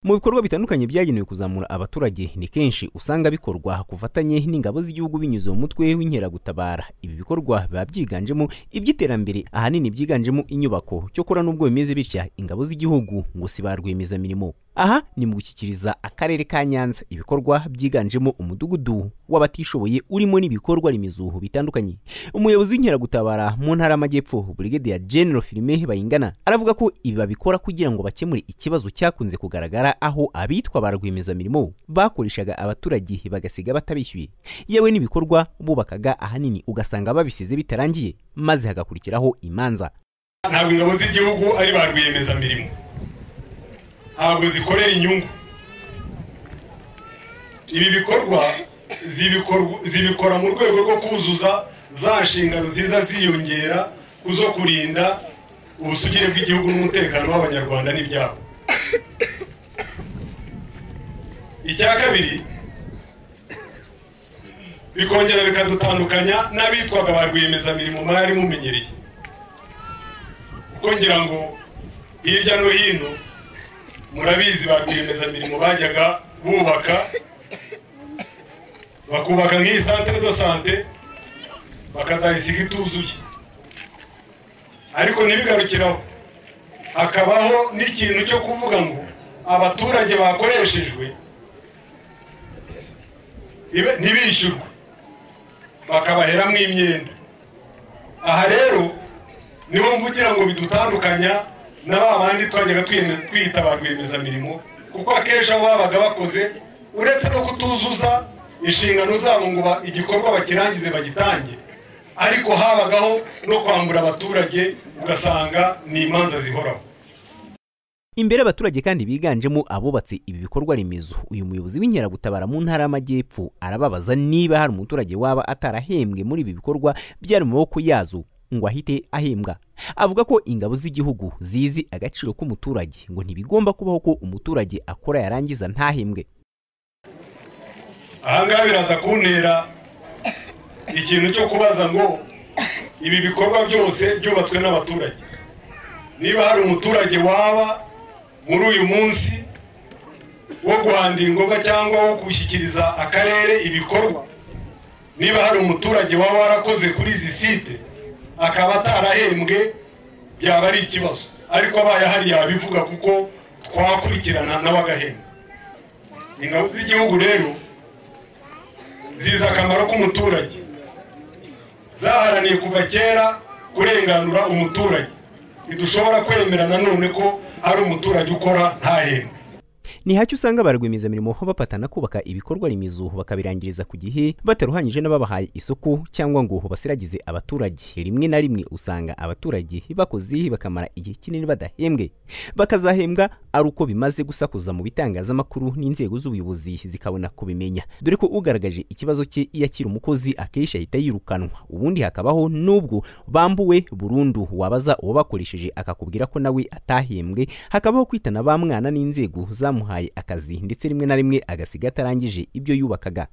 mu bikorwa bitandukanye byagenewe kuzamura abaturage ni kenshi usanga bikorwa ku bufatanye n'ingabo z'igihugu binyuze mu mutwe w'inkeragutabara ibi bikorwa biba byiganjemo iby'iterambere ahanini byiganjemo inyubako cyokora n'ubwo bimeze bitya ingabo z'igihugu ngo si ba rwiyemezamirimo aha ni mu gushyikiriza akarere ka nyanza ibikorwa byiganjemo umudugudu w'abatishoboye urimo n'ibikorwa remezo bitandukanye umuyobozi w'inkeragutabara mu ntara y'amajyepfo burigadiya general filime bayingana aravuga ko ibi babikora kugira ngo bakemure ikibazo cyakunze kugaragara bigaragara aho abitwa ba rwiyemezamirimo bakoreshaga abaturage bagasiga batabishyuye yewe n'ibikorwa bubakaga ahanini ugasanga babisize bitarangiye maze hagakurikiraho imanza ntabwo ingabo z'igihugu ari ba rwiyemezamirimo ntabwo zikorera inyungu ibi bikorwa zibikora mu rwego rwo kuzuza za nshingano ziza ziyongera ku zo kurinda ubusugire bw'igihugu n'umutekano w'abanyarwanda n'ibyabo icya kabiri bikongera bikadutandukanya n'abitwaga ba rwiyemezamirimo mwari mumenyereye kuko ngira ngo hirya no hino murabizi ba rwiyemezamirimo bajyaga bubaka bakubaka nk'iyi santere do sante bakazayisiga ituzuye ariko ntibigarukiraho hakabaho n'ikintu cyo kuvuga ngo abaturage bakoreshejwe ntibishyurwe bakabaheramo imyenda aha rero niho mvugira ngo bidutandukanya na ba bandi twajyaga twita ba rwiyemezamirimo kuko akenshi aho babaga bakoze uretse no kutuzuza inshingano zabo ngo igikorwa bakirangize bagitange ariko habagaho no kwambura abaturage ugasanga ni imanza zihoraho imbere abaturage kandi biganjemo abubatse ibi bikorwa remezo uyu muyobozi w'inkeragutabara mu ntara y'amajyepfo arababaza niba hari umuturage waba atarahembwe muri ibi bikorwa byari mu maboko yazo ngo ahite ahembwa avuga ko ingabo z'igihugu zizi agaciro k'umuturage ngo ntibigomba kubaho ko umuturage akora yarangiza ntahembwe ahangaha biraza kuntera ikintu cyo kubaza ngo ibi bikorwa byose byubatswe n'abaturage niba hari umuturage waba muri uyu munsi wo guhandira ingoga cyangwa wo gushyikiriza akarere ibikorwa niba hari umuturage waba warakoze kuri izi site akaba atarahembwe byaba ari ikibazo ariko abaye ahari yabivuga kuko twakurikirana n'abagahembwa ingabo z'igihugu rero zizi akamaro k'umuturage zaharaniye kuva kera kurenganura umuturage ntidushobora kwemera nanone ko hari umuturage ukora ntahembwe ni hacyo usanga ba rwiyemezamirimo bapatana kubaka ibikorwa remezo bakabirangiriza ku gihe bataruhanyije n'ababahaye isoko cyangwa ngo basiragize abaturage rimwe na rimwe usanga abaturage bakoze bakamara igihe kinini badahembwe bakazahembwa ari uko bimaze gusakuza mu bitangazamakuru n'inzego z'ubuyobozi zikabona kubimenya dore ko ugaragaje ikibazo cye iyo akiri umukozi akenshi ahita yirukanwa ubundi hakabaho n'ubwo bambuwe burundu wabaza uwabakoresheje akakubwira ko nawe atahembwe hakabaho kwitana ba mwana n'inzego zamuhaye akazi ndetse rimwe na rimwe agasiga atarangije ibyo yubakaga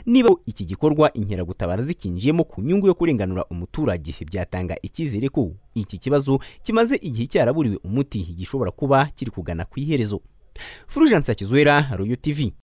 niba iki gikorwa inkeragutabara zikinjiyemo ku nyungu yo kurenganura umuturage byatanga icyizere ko iki kibazo kimaze igihe cyaraburiwe umuti gishobora kuba kiri kugana ku iherezo furujansa kizwera royo tivi